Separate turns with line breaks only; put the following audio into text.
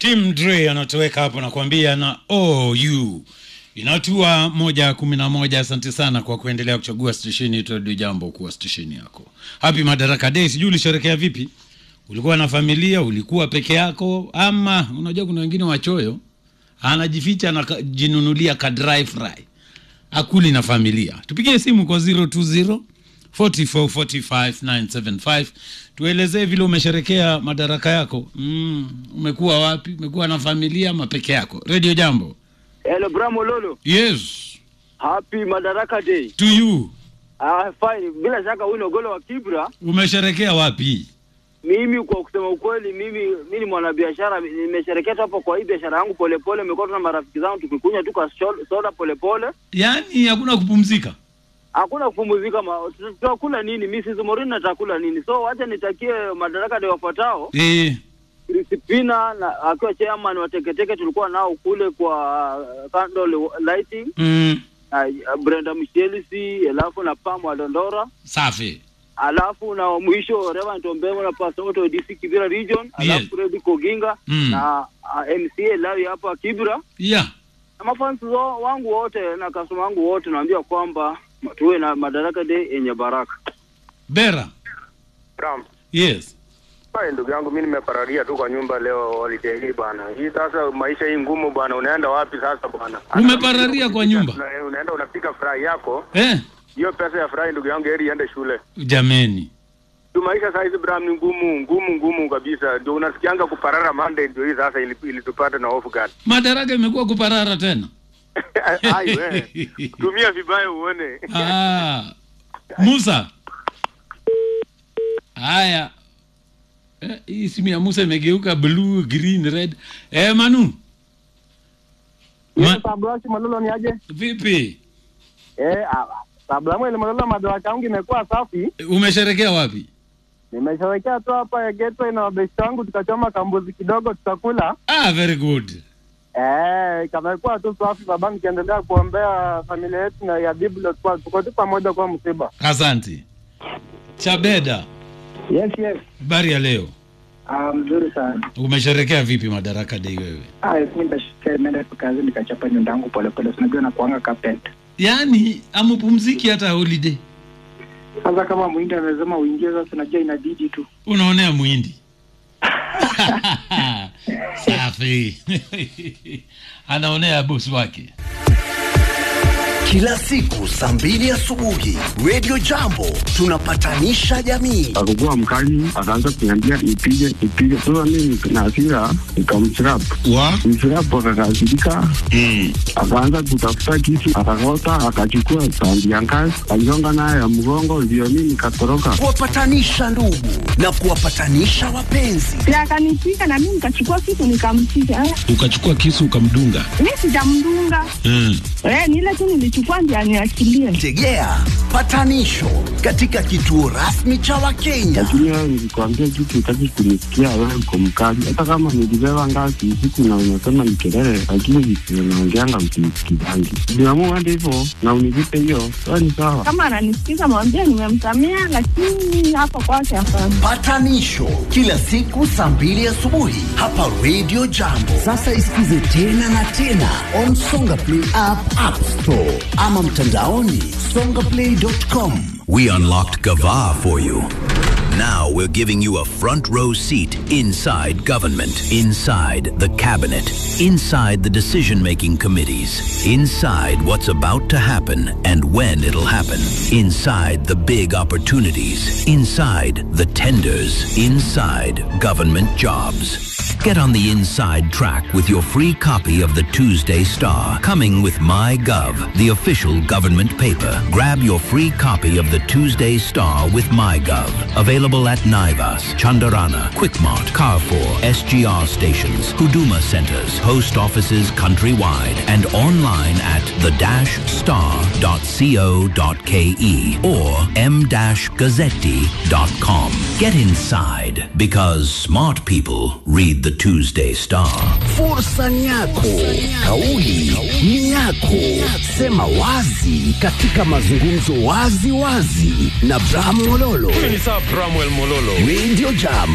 Tim Dre anatoweka hapo nakwambia na OU inatua moja kumi na moja. Asante sana kwa kuendelea kuchagua stesheni yetu Radio Jambo kuwa stesheni yako. Happy Madaraka Day. Sijui ulisherekea vipi? Ulikuwa na familia? Ulikuwa peke yako? Ama unajua kuna wengine wachoyo, anajificha anajinunulia ka dry fry akuli na familia. Tupigie simu kwa 020 44 45 975 tuelezee vile umesherekea madaraka yako. Mm, umekuwa wapi? Umekuwa na familia ama peke yako? Radio Jambo.
Hello, Bramo Lolo.
Yes,
Happy Madaraka Day.
to you.
Ah, fine. Bila shaka huyu ni Ogolo wa Kibra.
Umesherekea wapi?
Mimi kwa kusema ukweli, mimi mimi ni mwanabiashara, nimesherekea tu hapo kwa hii biashara yangu polepole. Nimekuwa tu na marafiki zangu tukikunywa tu kwa sho- soda polepole,
Yaani hakuna kupumzika.
hakuna kupumzika. ma- tuta- Tutakula nini? Mimi si Morini natakula nini? So wacha nitakie Madaraka Day wafuatao.
Eh,
Crispina na akiwa chairman wa Teketeke, tulikuwa nao kule kwa uh, candle lighting
mm,
na uh, Brenda Michelisi, alafu na Pam wa Dondora
safi.
alafu na mwisho Reverend Ombemo na Pastor Otto DC Kibira region, alafu
Yes.
Fred Koginga
Mm.
na uh, MCA Lawi hapa Kibira
Yeah.
na mafansi wa- wangu wote na customer wangu wote, naambia kwamba tuwe na Madaraka Day yenye baraka.
Bera.
Ram.
Yes.
Hai, ndugu yangu mimi nimepararia tu kwa nyumba leo holiday hii bwana. Hii sasa maisha hii ngumu bwana, unaenda wapi sasa bwana?
Umepararia kwa nyumba?
Una- Unaenda unapika fry yako.
Eh,
Hiyo pesa ya fry ndugu yangu heri iende shule.
jameni.
Tu maisha saa hizi Bram ni ngumu, ngumu, ngumu kabisa. Ndio unasikianga kuparara Monday ndio hii sasa ili- ilitupata na off guard.
Madaraka imekuwa kuparara tena.
Ai we. Tumia vibaya uone.
Ah, Musa. Haya. Eh, hii simu ya Musa imegeuka blue, green, red. Eh, Manu. Ma,
Sablashi Malolo ni aje?
vipi?
Eh, Sablamu ile Malolo madaraka yangu imekuwa safi.
Umesherekea wapi?
Nimesherekea tu hapa ya Gateway na wabeshi wangu tukachoma kambuzi kidogo tutakula.
Ah, very good.
Eh, kamekuwa tu safi baba, nikiendelea kuombea familia yetu na ya Biblia kwa tuko tu pamoja kwa msiba.
Asante. Chabeda,
Yes, yes.
habari ya leo.
Ah, mzuri sana.
Umesherekea vipi Madaraka Day wewe?
Ah, mimi ndashikia nimeenda tu kazi nikachapa nyumba yangu polepole. Unajua na kuanga carpet.
Yaani amupumziki hata holiday.
Sasa kama mwindi amesema uingie sasa unajua inabidi tu.
Unaonea mwindi. Safi. Anaonea bosi wake.
Kila siku saa mbili asubuhi Radio Jambo tunapatanisha jamii.
akakuwa mkali, akaanza kuniambia nipige nipige. Sasa mimi na hasira nikamchirap
Wa?
mchirap, akakasirika akaanza kutafuta kisu, akakota, akachukua sandi ya ngazi, aligonga nayo ya mgongo, ndio mimi nikatoroka.
Kuwapatanisha ndugu na kuwapatanisha wapenzi.
na akanipiga na mimi nikachukua kitu nikampiga. Eh,
Ukachukua kisu ukamdunga.
Mi sijamdunga
Mm.
eh, ni ile tu nilichukua ndio aniachilie.
Tegea patanisho katika kituo rasmi cha Wakenya.
Lakini wewe nilikwambia kitu, utaki kunisikia, wewe uko mkali. Hata kama nilibeba ngazi usiku na unasema ni kelele, lakini vitu unaongeanga msinisikizangi. Niamua hadi hivyo na univipe hiyo, sawa ni sawa.
Kama ananisikiza mwambie nimemsamea, lakini hapo kwake hapana.
Patanisho kila siku saa mbili asubuhi hapa Radio Jambo. Sasa isikize tena na tena on Songa Play app, App Store ama mtandaoni songaplay.com.
We unlocked Gava for you. Now we're giving you a front row seat inside government, inside the cabinet, inside the decision making committees, inside what's about to happen and when it'll happen, inside the big opportunities, inside the tenders, inside government jobs. Get on the inside track with your free copy of the Tuesday Star, coming with MyGov, the official government paper. Grab your free copy of the Tuesday Star with MyGov. Available at Naivas, Chandarana, Quickmart, Carrefour, SGR stations, Huduma centers, post offices countrywide, and online at the-star.co.ke or m-gazzetti.com. Get inside because smart people read the Tuesday Star.
Fursa ni yako, kauli ni yako. Sema wazi katika mazungumzo wazi wazi na Bram Mololo.
Ni sawa Bramwell Mololo.
Radio Jam